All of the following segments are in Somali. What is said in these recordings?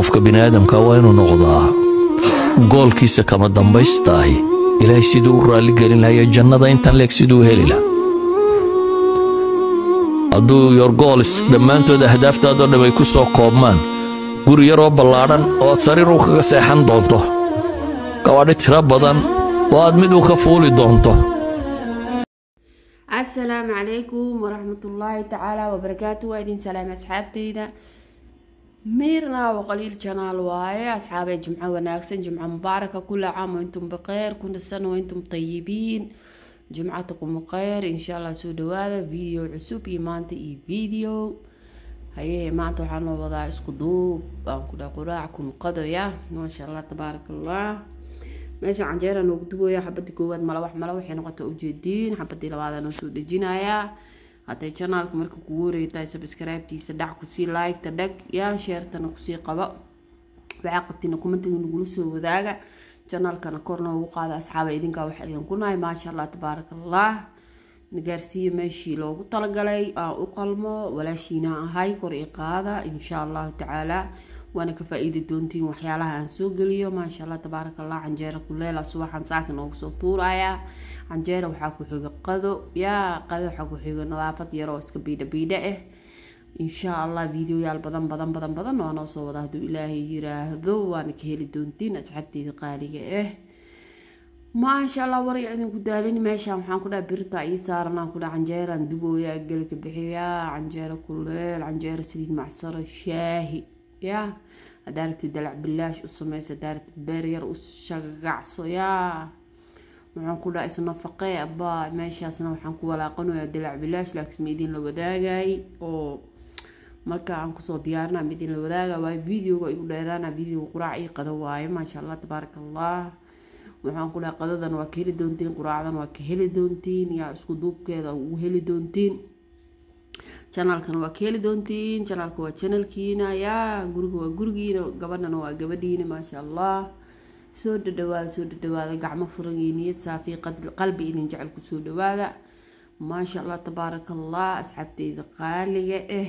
qofka bini aadamka waa inuu noqdaa goolkiisa kama dambaystaahi ilaahay siduu u raalligelin lahayo jannada intan leeg siduu u heli laha hadduu your gools dhammaantood ahdaaftaadoo dham ay ku soo koobmaan guri yaroo ballaadhan oo aad sariiruu kaga seexan doonto gabaadhi tiro badan oo aad mid uu ka fuuli doonto asalaamu calaykum waraxmatullaahi tacaala wabarakaatu waa idin salaamay asxaabteyda miirna wa qaliil janaal waaye asxaabee jimco wanaagsan jimco mubaaraka kula caam waintum bikeyr kuna sana waintum tayibiin jimcatakum kheyr insha allah soo dhawaada video cusub iyo maanta iyo video haye maanta waxaa noo wadaa isku duub aan ku dha quraac kun qadoya maasha allah tabaaraka allah meesha canjeera noogu dubooya xabadii koowaad malawax malawax waxay noqota ujeediin xabadii labaada noo soo dejinayaa hadday janaalka marka kugu wareegtahay subscribe-tiisa dhac kusii like-ta dhag yaa sheertana kusii qabo waxaa qabtina kumantiga nagula soo wadaaga janaalkana kor noogu qaada asxaaba idinkaa waxaa idin ku nahay maasha allah tabaaraka allah nagaarsiiya meeshii loogu talagalay aan u qalmo walaashiina ahay kor i qaada insha allahu tacaala waana ka faa-iidi doontiin waxyaalaha aan soo geliyo maasha allah tabaaraka allah canjeera kuleela subaxan saaka noogu soo tuurayaa canjeera waxaa ku xiga qado yaa qado waxaa ku xiga nadaafad yar oo iska biidha biidha ah insha allah videoyaal badan badan badan badan waa noo soo wada hadduu ilaahay yiraahdo waana ka heli doontiin asxaabteeda qaaliga ah maasha allah warya idinku daalin meeshaan waxaan ku dhaha birta ii saaran aan ku dhaha canjeeraan dubooyaa gelka bixiyaa canjeero kuleel canjeero saliid macsaro shaahi yaa haddaa rabtid dalac bilaash u sameysa haddaa rabtid beer yar u shagacso yaa waxaan ku dhaha isnafaqee abaa meeshaasna waxaan ku walaaqanayaa dalac bilaash laakiin ma idin la wadaagay oo marka aan kusoo diyaarina ma idin la wadaaga waayo videoga igu dheeraana videoga quraac ii qado waaye maasha allah tabaaraka allah waxaan ku dhaha qadadan waa ka heli doontiin quraacdan waa ka heli doontiin yaa isku duubkeeda ugu heli doontiin janaalkana waa ka heli doontiin janaalka waa janalkiina yaa guriga waa gurigiina gabadhana waa gabadhiina maasha allah soo dhadhawaada soo dhadhawaada gacmo furan iyo niyad saafiya qalbi idin jecel kusoo dhawaada maasha allah tabaaraka allah asxaabteyda qaaliga ah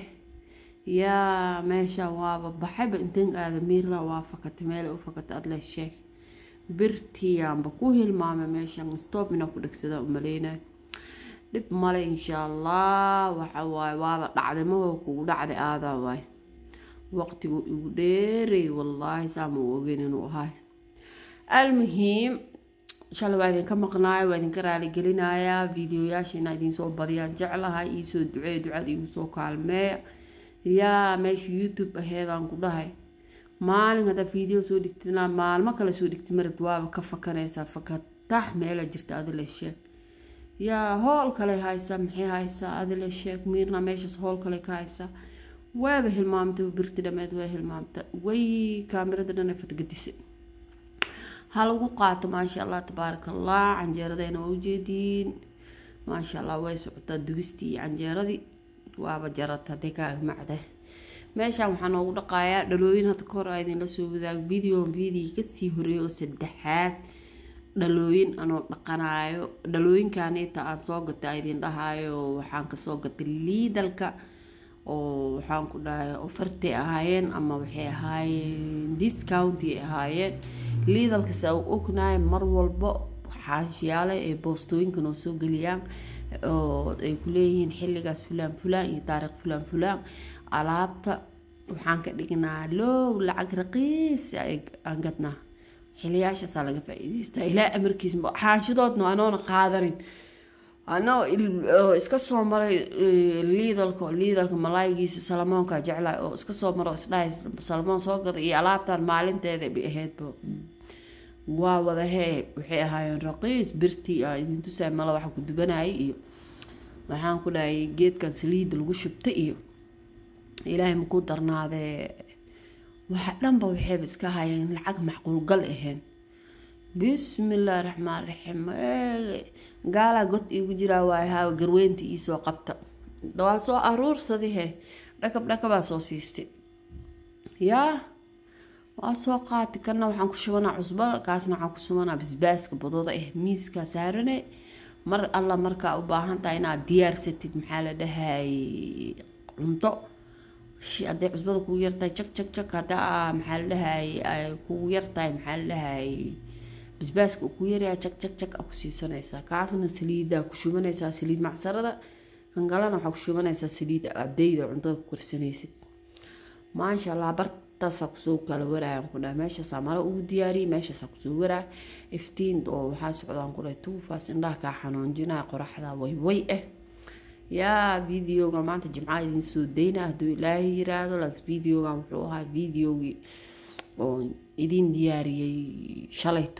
yaa meeshaan waaba baxayba intan aada miirna waa fakata meel u fakata adle sheeg birtiyaanba ku hilmaamay meeshan stoob inaa ku dhegsada umaleynayo dhib male insha allah waxa waaye waaba dhacday mawa kugu dhacday aadaa waay waqtigu igu dheeray wallaahi saama u ogeyn inuu ahay almuhiim shalay waa idinka maqnaayo waa idinka raaligelinayaa videoyaasha inaa idinsoo badiyaan jeclahay iisoo duceey ducada igu soo kaalmeeya yaa meesha youtube aheedaan ku dhahay maalin haddaa video soo dhigtidna maalmo kale soo dhigtid marabd waaba ka fakanaysaa fakatax meela jirta adila sheeg yaa hool kale haysaa maxay haysaa adila sheeg miirna meeshaas hool kale ka haysaa waaba hilmaamtay birti dhameed waa hilmaamta way kaamirada dhan fatgadisa ha lagu qaato maasha allah tabaaraka allah canjeeradayna waa ujeediin maasha allah way socotaa dubistii iyo canjeeradii waaba jarata hadday ka agmacda meeshaan waxaa noogu dhaqayaa dhalooyin hadda kahor a idinla soo wadaago video video kasii horeeya oo saddexaad dhalooyin anoo dhaqanaayo dhalooyinkaaniita aan soo gatay a idin dhahaayo waxaan kasoo gatay liidalka oo waxaan ku dhahay ofartay ahaayeen ama waxay ahaayeen discounty ahaayeen liidalka se u ognahay mar walbo xaashiyaale ay boostooyinka noo soo geliyaan oo ay ku leeyihiin xilligaas fulaan fulaan iyo taariikh fulaan fulaan alaabta waxaan ka dhignaa low lacag raqiis aan gadnaa xiliyaashaasaa laga faa-iideystaa ilaa amarkiis xaashidoodna anoona qaadanin anoo iska soo maray liidalka liidalka malaayigiisa salamoonka jeclaay oo iska soo maro isdhahay salamoon soo gada iyo alaabtan maalinteeda bay ahaydba waa wadahee waxay ahaayeen raqiis birtii a idin tusaay mala waxa ku dubanayay iyo waxaan ku dhahay geedkan saliida lagu shubta iyo ilaahay makuu darnaadee waxa dhanba waxayba iska hayeen lacag macquulgal ahayn bismillaahi raxmaan raxiim gaalaa god iigu jiraa waay haawa garweynta iisoo qabta waa soo aruursadihe dhakab dhakabaa soo siistay yaa waa soo qaati kana waxaan ku shubanaa cusbada kaasna waxaan ku shubanaa basbaaska badooda ah miiskaa saarane mar alla markaa u baahan tahay inaad diyaarsatid maxaa la dhahay cunto hadday cusbada kugu yartahay jak jak jak haddaa maxaa la dhahay ay kugu yartahay maxaa la dhahay basbaaska uu ku yaryahay jak jak jak a ku siisanaysaa kaafna saliiddaa ku shubanaysaa saliid macsarada kan kalena waxaa ku shubanaysaa saliid abdeyda cuntada ku karsanaysid maasha allah bartaasaa kusoo kala waraayan ku dhahay meeshaasaa mala ugu diyaariyay meeshaasaa kusoo waraa iftiin oo waxaa socdaan ku dhahay tuufaas indhaha kaa xanuunjinaya qoraxda wayway ah yaa videoga maanta jimcaha idin soo dayna hadduu ilaahay yiraahdo laakiin videogan wuxuu ahaa videogii oo idin diyaariyey shalayto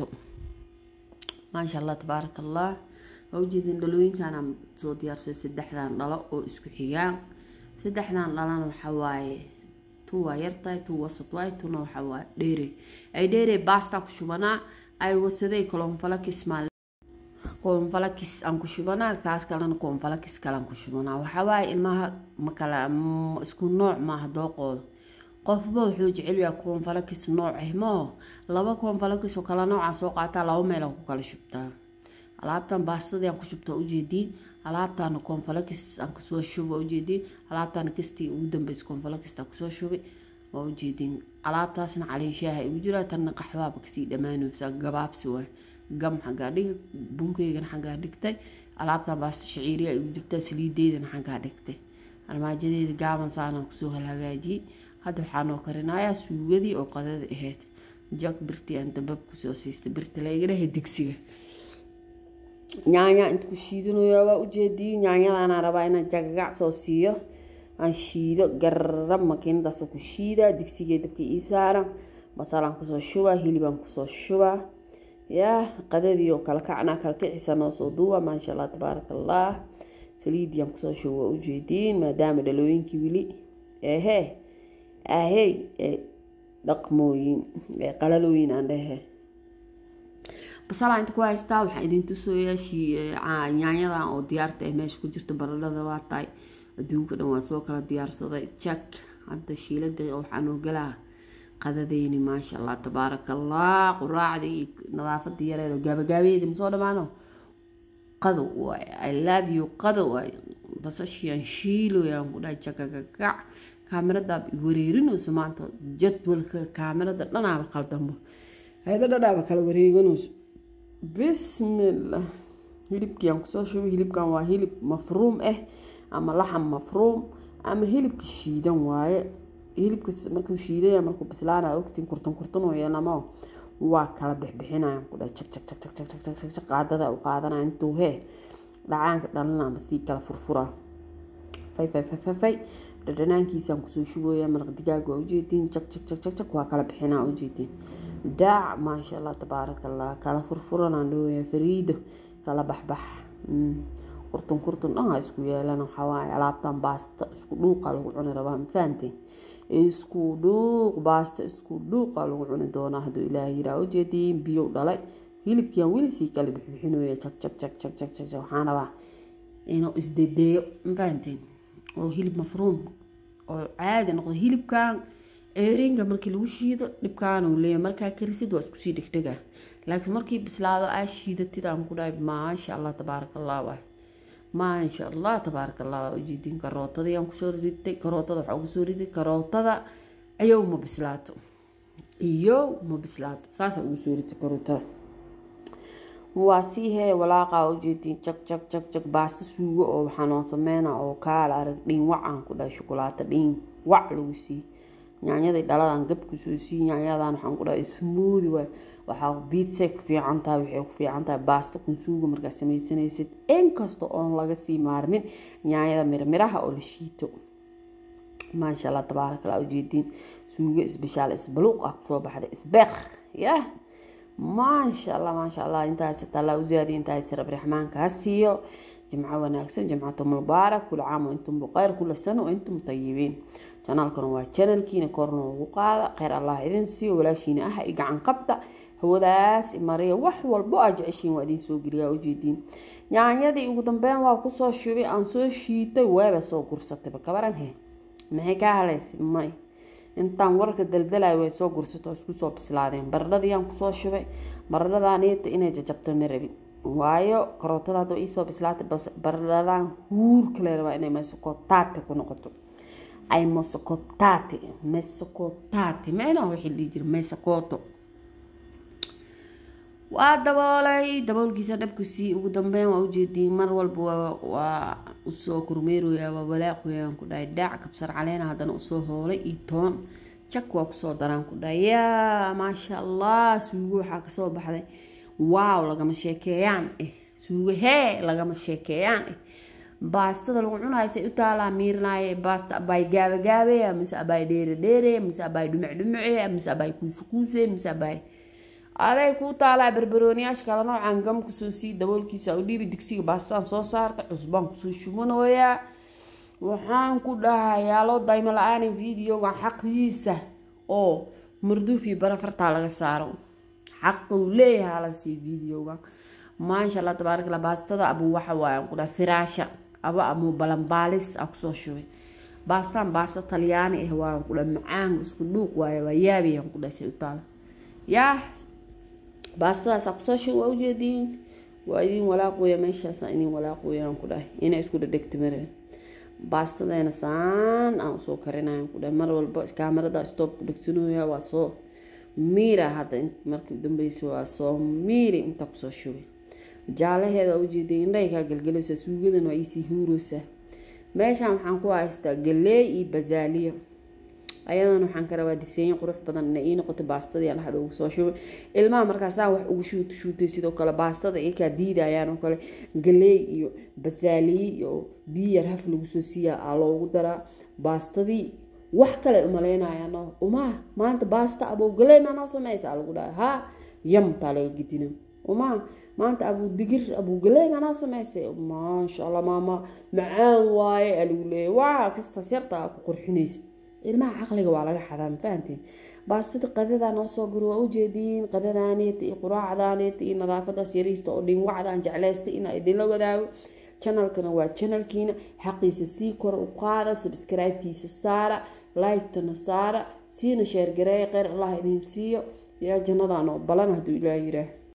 maasha allah tabaaraka allah waa ujeedin dhalooyinkaana soo diyaarsay saddexdan dhalo oo isku xigaan saddexdan dhalana waxaa waaye tu waa yartahay tu wasad waaye tuna waxaa waaye dheere ay dheere baasta ku shubanaa ay wasaday kolonfalakis maal koonfalakis aan ku shubanaa kaas kalena koonfalakis kalaan ku shubanaa waxaa waaye ilmaha makala isku nooc maaha dooqooda qofba wuxuu jecelyaha koonfalakis nooc ah moo laba koonfalakis oo kala noocaa soo qaataa laba meelaan ku kala shubtaa alaabtan baastadii aan ku shubtaa ujeediin alaabtaana koonfalakis aan kasoo shuba ujeediin alaabtaana kastii ugu dambeysa koonfalakista kusoo shubay waa ujeediin alaabtaasna caliishaaha igu jiraa tanna qaxwaaba kasii dhammaanaysa gabaabsi waay gam xaggaa dhiga bunkeygana xaggaa dhigtay alaabtan baasta shaciiriya igu jirtaa saliideydana xaggaa dhigtay armaajadeeda gaaban saanaan kusoo hagaajiyey hadda waxaa noo karinayaa suugadii oo qadada ahayd jak birtii aan dambab kusoo siistay birta laiga dhahay digsiga nyaanya inta ku shiidanayaa waa ujeediyey nyaanyadaana rabaa inaan jagagac soo siiyo aan shiido garab makiinadaasoo ku shiidaa digsigee dabka ii saaran basalaan kusoo shubaa hilibaan kusoo shubaa yaa qadadii oo kala kacnaa kala kicisa noo soo duuba maasha allah tabaaraka allah saliidiyaan kusoo shuba waa ujeediin maadaama dhalooyinkii weli ehe ahey dhaqmooyin qalalooyin aan dhehe basalaa inta ku haystaa waxaa idin tusayaa nyaanyadan oo diyaarta ee meesha ku jirta baradhada waa tahay adduunka dhan waa soo kala diyaarsaday jak hadda shiilada waxaa noo galaa qadadeyni maasha allah tabaaraka allah quraacda iyo nadaafada yareedo gaabagaabeedi masoo dhamaano qadow waay i love you qadow waay basashiyan shiiloyaan ku dhahay jakagagac kaamiradaa wareerinayso maanta jadwalka kaamirada dhanaaba qaldanbo hayada dhanaaba kala wareeganayso bismillah hilibkiiaan kusoo shubay hilibkan waa hilib mafruum ah ama laxam mafruum ama hilibka shiidan waaye hilibka markuu shiidaya markuu bislaanaya ogtiin kurtan kurtan oo yeelamo waa kala bixbixinayaan ku dhahay jag jag jag jag jag jag jag jag qaadada u qaadanaya intuu hee dhacaanka dhalana ama sii kala furfuraa fay fay fay fay fay dhadhanaankiisaan kusoo shubooya maraq digaag waa ujeediin jag jag jag jag jag waa kala bixinaa ujeediin daac maasha allah tabaaraka allah kala furfuranaan dhooya fariido kala baxbax kurtun kurtun dhan ha isku yeelana waxaa waaye alaabtan baasta isku dhuuqa lagu cuni rabaa ma fahanteen isku dhuuq baasta isku dhuuqa lagu cuni doonaa hadduu ilaahay yiraa ujeediin biyow dhalay hilibkiiaan weli sii kala bixbixinooya jag jag jag jag jag jag waxaan rabaa inuu isdedeeyo ma fahanteen oo hilib mafruum oo caadi noqdo hilibkan ceeriinka markii lagu shiido dhibkaana uu leeyahay markaa karisid waa iskusii dhegdhega laakiin markii bislaado aa shiidatid aan ku dhahay maasha allah tabaaraka allah waay maasha allah tabaaraka allah waa ujeedin karootadii aan kusoo ritay karootada waxaa ugu soo riday karootada ayow ma bislaato iyo ma bislaato saasa ugu soo ritay karootada waa sii hee walaaqa ujeedin jag jag jag jag baasta suugo oo waxaa noo sameyna oo kaala arag dhiin wac aan ku dhahay shukulaato dhiin wac lagu sii nyaanyadii dhaladan gab kusoo sii nyaanyadan waxaan ku dhahay smoodi waay waxaa biitsay ku fiican tahay waxay ku fiican tahay baasta kun suuga markaa sameysanaysid inkasta oon laga sii maarmin nyaanyada mirmiraha oo la shiito maasha allah tabaaraka allah ujeediin suugo isbishaal isbaluuq ah kusoo baxday isbeeq yah maasha allah maasha allah intaas tallaa uzaadi intaas rab raxmaanka ha siiyo jimco wanaagsan jimcatum mubaarak kula caam intum buqayr kula sano intum tayibiin janaalkana waa janalkiina korna ugu qaada kheyr allah idin siiyo walaashiina ah i gacan qabta hawadaas mariya wax walbo aa jeceshiin waa idin soo geliyaa ujeediin nyaanyadii ugu dambeyn waa kusoo shubay aan soo shiitay weeba soo gursatayba kabaran he maxay kaa halaysay may intaan warka daldalayo way soo gursato isku soo bislaadeen baradhadiyaan kusoo shubay baradhadaaniita inay jajabto ma rabin waayo karootada haddoo iisoo bislaatay baradhadan huur kale rabaa inay meesha taadka ku noqoto ay mosocotati mesocotati meena wixii dhihi jira mesocoto waa daboolay daboolkiisa dhabkusii ugu dambeyn waa ujeediin mar walba waa usoo kormeeraya waa walaaqoyaan ku dhahay daac kabsar caleena haddana usoo hoolay iyo toon jak waa kusoo daraan ku dhahay yaa maasha allah suugo waxaa kasoo baxday waaw lagama sheekeeyaan eh suugo hee lagama sheekeeyaan eh baastada lagu cunayo say u taalaa miirnaaye baasta abaay gaabagaabeya mise abaay dheere dheere mise abaay dhumuc dhumuce mise abaay kuuse kuuse mise abaay aday kuu taalaa barbarooniyaasha kala noocan gam kusoo sii daboolkiisa u dhiibi digsiga baastaan soo saarta cusbaan kusoo shubanooyaa waxaan ku dhahayaa loo daymo la-aan videogan xaqiisa oo marduuf iyo barafartaa laga saaro xaquu leeyahay hala sii videogan maasha allah tabaarak allah baastada abu waxa waaye aan ku dhaha firaasha aba amuu balanbaalis a kusoo shubay baastaan baasto talyaani ah waan ku dhaha macaan isku dhuuq waaye waa yaabi aan ku dhaha say u taala yaa baastadaas kusoo shub waa ujeediin waa idin walaaqooya meeshaasa idin walaaqooya aan ku dhahay inay isku dhadhegta mare baastadeena saan aan usoo karinaya aan ku dhahay mar walba kaamarada stoob ku dhegsanooya waa soo miira hadda markii dambeysa waa soo miiri inta kusoo shubay jaalaheeda waa ujeediin indhahay kaa gelgelaysaa suugadan waa iisii huuroosaa meeshaan waxaan ku haystaa galeey iyo basaaliya ayadan waxaan ka rabaa diseenyo qurux badan inay ii noqoto baastadii aan dhexda ugu soo shubay ilmaha markaasaan wax ugu shuut shuutay sidoo kale baastada iyakaa diidayaan oo kale galeey iyo basaaliyi iyo biyar haf lagu soo siiyaa aa loogu daraa baastadii wax kale umaleynayaan umaa maanta baasta abow galeey maa noo sameysa aa lagu dhaha haa yam taa laga gedina umaa maanta abuu digir abuu galeey maa noo sameysay maasha allah maama macaan waaye aa lagu leeyahy waa kastas yarta aa ku qurxinaysa ilmaha caqliga waa laga xadaa ma fahanteen baastada qadadaa noo soo guri waa ujeediin qadadaaneeta iyo quraacdaaneeta iyo nadaafadaas yariista oo dhinwacdaan jeclaysta inaa idinla wadaago janalkana waa janalkiina xaqiisa sii kor u qaada sabscribetiisa saara like-tana saara siina sheergareeya kheyr allah idin siiyo yaa jannadaan oo balan hadduu ilaah yiraah